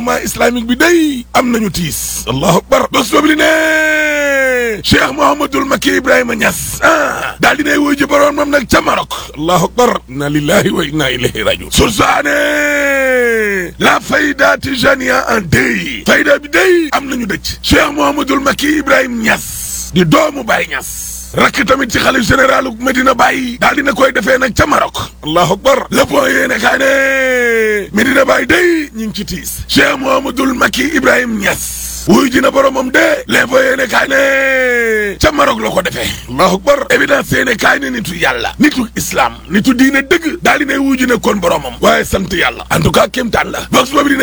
umma islamique bi day am nañu tiis allahu akbar bés boobu li ne cheikh mouhamadul makki ibrahima Niass ah daal dinay wuy ji boroom moom nag ca Maroc allahu akbar inna lillahi wa inna ilayhi rajiun sursaane la fayda tijania en deuil fayda bi day am nañu dëj cheikh mouhamadul makki ibrahima Niass di doomu Baye Niass rakk tamit ci xalif généralu Medina Baye daal dina koy defee nag ca Maroc allahu akbar le point yéene kaa ne Medina Baye day ñu ngi ci tiis cheikh mouhamadul makki ibrahima Niass wuy ji na boromam de l'info yéene kaay ne ca Maroc la ko defee allahu akbar évidence yéene kaay ne nitu yàlla nitu islam nitu diine dëgg daal di ne wuy ji na kon boromam waaye sant yàlla en tout cas kéemtaan la box boobu di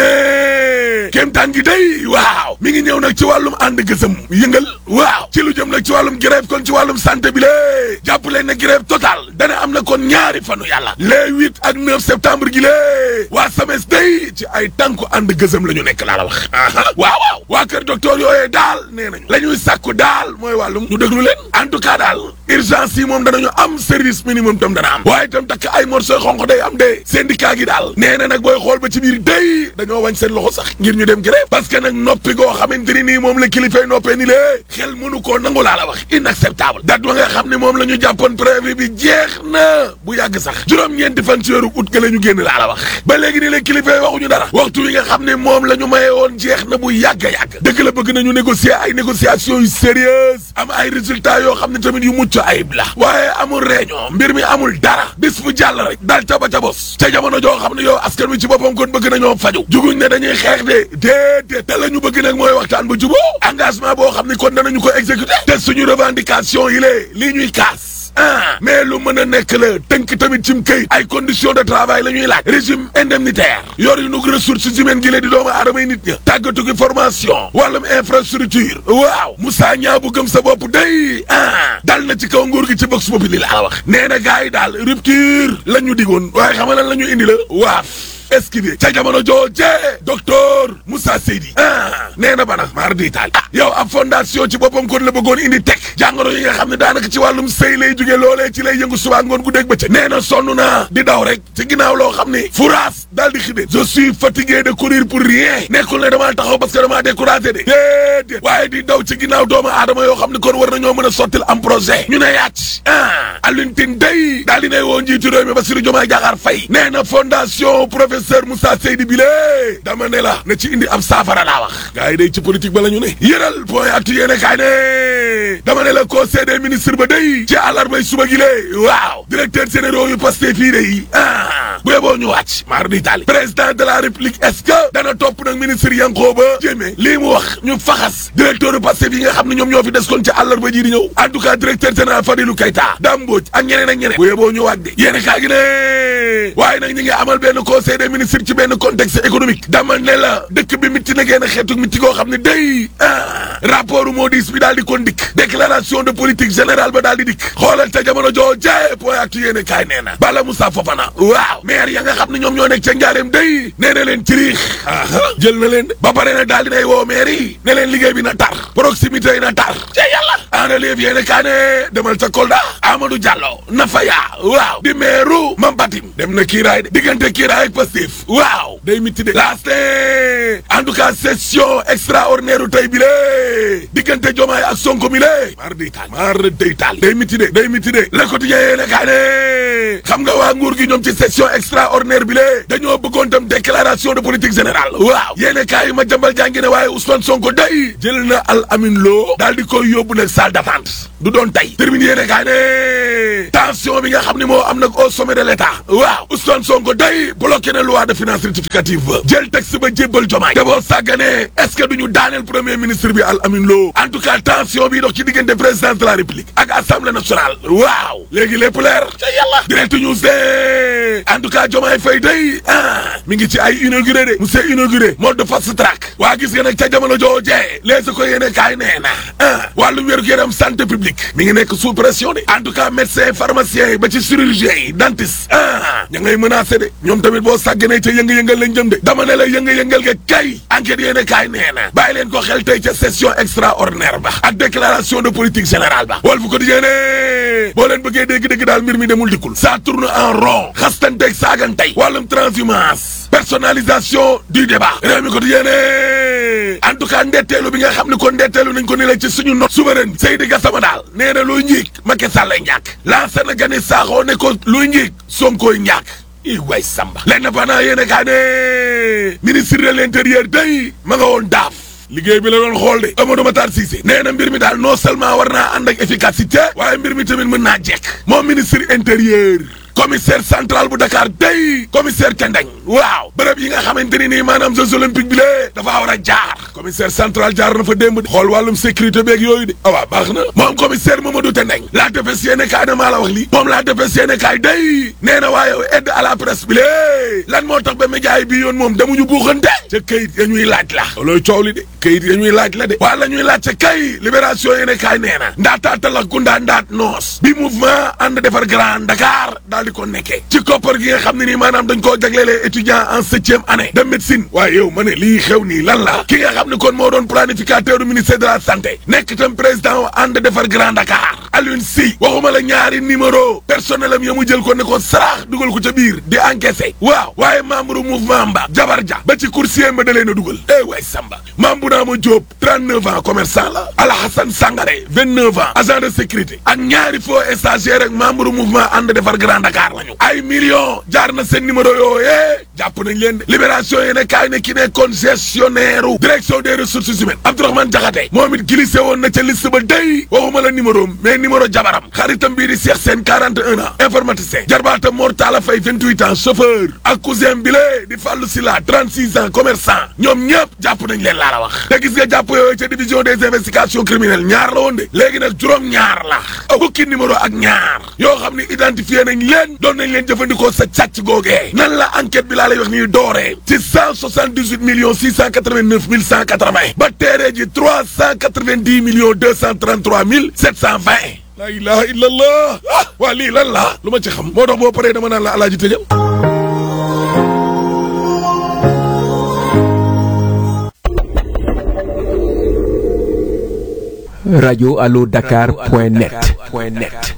ne kéemtaan gi day waaw mi ngi ñëw nag ci wàllum ànd gësëm yëngal waaw ci lu jëm nag ci wàllum grève kon ci wàllum santé bi lée jàpp leen ne grève total dana am na kon ñaari fanu yàlla les huit ak neuf septembre gi lée waa SAMES day ci ay tànku ànd gësëm la ñu nekk laa la wax waaw waaw waa kër docteur yooyee daal nee nañu la ñuy sàkku daal mooy wàllum ñu déglu leen en tout cas daal urgence yi moom danañu am service minimum tam dana am waaye itam takk ay morceau xonq day am de syndicat gi daal nee na nag booy xool ba ci biir day dañoo wañ seen loxo sax ngir ñu dem grève parce que nag noppi goo xamante ni nii moom la kilifay noppee ni lée xel mënu koo nangu laa la wax inacceptable date wa nga xam ne moom la ñu jàppoon préavis bi jeex na bu yàgg sax juróom-ñeenti fan ci weeru août ga la ñu génn laa la wax ba léegi nii la kilifay waxuñu dara waxtu wi nga xam ne moom la ñu maye woon jeex na bu yàgg a yàgg dëgg la bëgg nañu négocier ay négociations yu sérieuses am ay résultats yoo xam ne tamit yu mucc ayib la waaye amul réunion mbir mi amul dara bis bu jàll rek daal ca ba ca bos ca jamono joo xam ne yow askan wi ci boppam kon bëgg nañoo faju juguñ ne dañuy xeex de déedéet te la ñu bëgg nag mooy waxtaan ba juboo engagement boo xam ne kon danañu ko exécuter te suñu revendication yi lée lii ñuy kaas ah mais lu mën a nekk la tënk tamit cim këyit ay conditions de travail la ñuy laaj régime indemnitaire yor yu nu ressources humaines gi lee di doomu aadama yi nit ña tàggatu gi formation wàllum infrastructure waaw Moussa Niang bu gëm sa bopp day ah dal na ci kaw nguur gi ci box boppi li la wax nee na gars yi daal rupture la ñu digoon waaye xam nga lan la ñu indi la waaf esquivé ca jamono jooje docteur Moussa Seydi ah nee na bana maar di taal ah yow ab fondation ci boppam kon la bëggoon indi teg jàngoro yi nga xam ne daanaka ci wàllum sëy lay jóge loolee ci lay yëngu suba ngoon gu dégg bëccëg nee na sonn naa di daw rek ci ginnaaw loo xam ni furaas daal di xide je suis fatigué de courir pour rien nekkul ne damaa taxaw parce que damaa découragé de déedéet waaye di daw ci ginnaaw doomu aadama yoo xam ne kon war nañoo mën a sottil am projet ñu ne yàcc ah Alioune Tine day daal di ne woo njiitu réew mi Bassirou Diomaye Diakhar Faye nee na fondation professeur Moussa Seydi bi lée dama ne la na ci indi ab saafara laa wax gars yi day ci politique ba la ñu ne yëral point actu yéene kaay ne dama ne la conseil des ministres ba day ci àllarbay suba gi lée waaw directeur généraux yu Pastef fii day ah bu yeboo ñu wàcc maar di taali président de la république est-ce que dana topp nag ministre Yankhoba Diémé lii mu wax ñu faxas directeur yu Pastef yi nga xam ne ñoom ñoo fi des kon ci àllarba ji di ñëw en tout cas directeur général Fadilou Keita Dame Mbodj ak ñeneen ak ñeneen bu yeboo ñu wàcc de yéene kaay gi ne waaye nag ñi ngi amal benn conseil des ministres ci benn contexte économique dama ne la dëkk bi mitti na génn xeetu mitti goo xam ne day ah rapport Moody's bi daal di kon dikk déclaration de politique générale ba daal di dikk xoolal te jamono joo jaay point actu yéene kaay nee na Bala Moussa Fofana waaw maire ya nga xam ne ñoom ñoo nekk ca njaareem day nee na leen ciriix jël na leen ba pare na daal di nay woo maire yi ne leen liggéey bi na tar proximité yi na tar ca yàlla en relief yéene kaay ne demal ca Kolda Amadou Diallo Nafaya waaw di maire Mambatim dem na kiiraay de diggante kiiraay ak Pastef waaw day mitti de laaste en tout cas session extraordinaire u tey bi lée diggante Diomaye ak Sonko mi lée mar day taal mar day taal day mitti de day mitti de Le Quotidien yéene kaa ne xam nga waa nguur gi ñoom ci session extraordinaire bi lée dañoo bëggoon tam déclaration de politique générale waaw yéene kaa yi ma jambal jàngi ne waaye Ousmane Sonko day jël na Al Amin Lo daal di koy yóbbu nag salle d'attente du doon tey termine yéene kaa ne tension bi nga xam ne moo am nag au sommet de l'État waaw Ousmane Sonko day bloqué na loi de finances rectificative ba jël texte ba jébbal Diomaye te boo sàgganee est-ce que duñu daaneel premier ministre bi Al Amin Lo en tout cas tension bi dox ci diggante présidence de la République ak assemblée nationale waaw léegi lépp leer ca yàlla direct news de en tout cas Diomaye Faye day ah mi ngi ci ay inauguré de monsieur inauguré mode de fast track waa gis nga nag ca jamono joojee les ko yéene kaay nee na ah wàllu wér-gu-yaram santé publique mi ngi nekk sous pression de en tout cas médecin pharmacien yi ba ci chirurgien yi dentiste ah ña ngay menacé de ñoom tamit boo sàgganee ca yënga-yëngal lañ jëm de dama ne la yënga-yëngal ga kay enquête yéene kaay nee na bàyyi leen ko xel tey ca session extraordinaire ba ak déclaration de politique générale ba Walf Quotidien ne boo leen bëggee dégg-dégg daal mbir mi demul dikkul bokkul ça tourne en rond xastanteeg saagantey wàllum transhumance personnalisation du débat réew mi ko di yéene en tout cas ndetteelu bi nga xam ne kon ndetteelu nañ ko ni la ci suñu not souveraine Seydi Gassama daal nee na luy njiig Macky Sall lay ñàkk lancé na gani saaxoo ne ko luy njiig Sonkoy ñàkk i way samba lenn pendant yéene kaa ne ministre de l'intérieur day ma nga woon daaf liggéey bi la doon xool de Amadou Matar Cissé nee na mbir mi daal non seulement war naa ànd ak efficacité waaye mbir mi tamit mën naa jekk moom ministre intérieur commissaire central bu Dakar day commissaire Kendeng waaw bërëb yi nga xamante ni nii maanaam jeux olympiques bi lée dafa war a jaar commissaire central jaar na fa démb de xool wàllum sécurité beeg yooyu de ah waaw baax na moom commissaire Mamadou Tendeng la defes yéene kaay na maa la wax lii moom la defes yéene kaay day nee na waaye aide à la presse bi lée lan moo tax ba média yi bii yoon moom demuñu buuxante ca kayit ya ñuy laaj la loolu coow li de kayit ya ñuy laaj la de waa la ñuy laaj ca kay libération yéene kaay nee na ndaataatal ak gundaa ndaat noos bi mouvement ànd defar Grand Dakar daal di ko nekkee ci koppar gi nga xam ne nii maanaam dañ koo jaglelee étudiant en septième année de médecine waaye yow ma ne lii xew nii lan la ki nga xam ne kon moo doon planificateur du ministère de la santé nekk tam président wa ànd defar Grand Dakar Alioune Sy waxuma la ñaari numéro personnel am ya mu jël ko ne ko saraax dugal ko ca biir di encaissé waaw waaye membre mouvement mba jabar ja ba ci coursier ba da leen a dugal eh waay Samba maam bu naa ma Diop 39 ans commerçant la Alhassane Sangaré 29 ans agent de sécurité ak ñaari faux stagiaire ak membre mouvement ànd defar Grand Dakar lañu ay millions jaar na seen numéro yooyee jàpp nañ leen de libération yéene kaay ne ki nekkoon gestionnaire direction des ressources humaines Abdourahmane Diakhaté moom it glissé woon na ca liste ba day waxuma la numéro mais numéro jabaram xaritam bii di Cheikh Sène 41 ans informaticien jarbaatam Mor Talla Faye 28 ans chauffeur ak cousin bi lee di Fallou Silla 36 ans commerçant ñoom ñëpp jàpp nañ leen laa la wax te gis nga jàpp yooyu ca division des investigations criminelles ñaar la woon de léegi nag juróom ñaar la fukki numéro ak ñaar yoo xam ne identifié nañ leen doon nañ leen jëfandikoo sa càcc googee nan la enquête bi laa lay wax nii dooree ci 178 millions 689 mille 180 ba teeree ji 390 millions 233 mille 720 la ilaha illallah ah waa lii lan la lu ma ci xam moo tax boo paree dama naan la alaaji tëjal radio allo dakar point net point net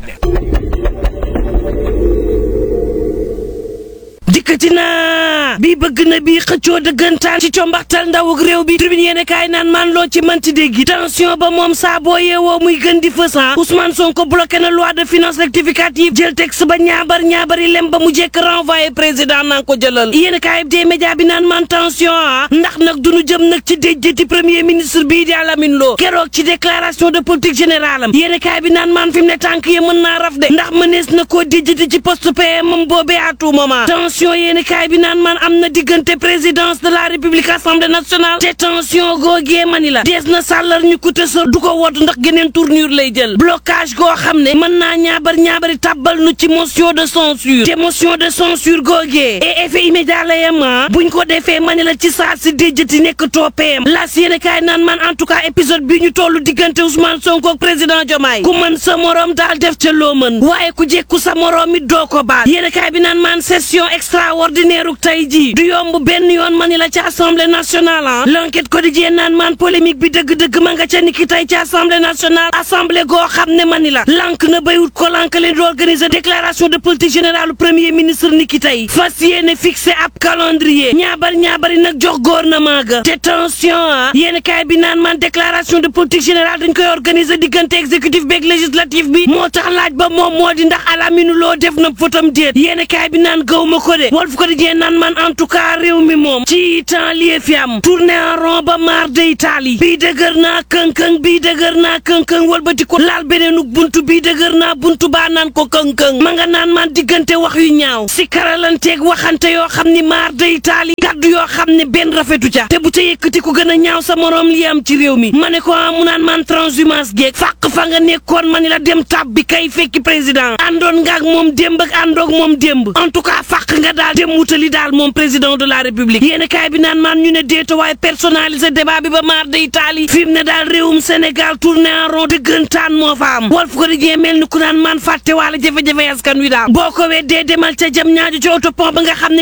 dikkati naa bii bëgg na bii xëccoo dëggantaan ci combaxtal ndawuk réew bi tribune yéene kaay naan maan loo ci manti dégg tension ba moom saa boo yeewoo muy gën di fësan Ousmane Sonko bloqué na loi de finances rectificative jël texte ba ñaabar ñaabari lem ba mu jekk renvoyé président naan ko jëlal yéene kaay bi dee média bi naan man tension ah ndax nag duñu jëm nag ci déjjëti premier ministre bii di Alamine Lo keroog ci déclaration de politique générale am yéene kaay bi naan maan fi mu ne tànk yi mën naa raf de ndax mënees na koo déjjëti ci poste PM am boobee à tout moment tension yéeni kaay bi naan man am na diggante présidence de la république assemblée nationale te tension googee mani la dees na sàllar ñu ko tësër du ko wodd ndax geneen tournure lay jël blocage goo xam ne mën naa ñaabar ñaabari tàbbal nu ci motion de censure te motion de censure googee et effet immédiat la yema buñ ko defee mani la ci saa si déjjati nekk toppeem las yéeni kaay naan man en tout cas épisode bi ñu tollu diggante Ousmane Sonko ak président Diomaye ku mën sa morom daal def ca loo mën waaye ku jekku sa morom it doo ko baal yéeni kaay bi naan man session extraordinaire uk tey jii du yomb benn yoon mani la ci assemblée nationale ah l'enquête quotidienne naan man polémique bi dëgg-dëgg ma nga ca niki tey ci assemblée nationale assemblée goo xam ne mani la lank na béywut ko lank leen di organiser déclaration de politique générale premier ministre niki tey fas yéene fixé ab calendrier ñaabar ñaabari nag jox gouvernement ga te tension ah yéen kaay bi naan man déclaration de politique générale dañ koy organiser diggante exécutif beeg législatif bi moo tax laaj ba moom moo di ndax Alamine Lo def na fotam déet yéen kaay bi naan gaw ma ko de Walf Quotidien naan man en tout cas réew mi moom ci temps lii fi am tourné en rond ba maar de Italie bii dëgër naa kënkëng bii dëgër naa kënkëng walbati ko laal beneenuk buntu bii dëgër naa buntu baa naan ko kënkëng ma nga naan man diggante wax yu ñaaw si karalanteeg waxante yoo xam ni maar de Italie kaddu yoo xam ne benn rafetu ca te bu ca yëkkati ku gën a ñaaw sa morom li am ci réew mi ma ne ko mu naan man transhumance geeg fàq fa nga nekkoon ma ni la dem tab bi kay fekki président àndoon nga ak moom démb ak àndoog moom démb en tout cas fàq nga daal dem wutali daal moom président de la république yéen kaay bi naan man ñu ne déeta waaye personnalisé débat bi ba maar de Italie fi mu ne daal réewum Sénégal tourné en rond dëggantaan moo fa am Walf Quotidien mel ni ku naan man fàtte wala jafe-jafe askan wi daal boo ko weddee demal ca jam ñaajo ci autopont ba nga xam ne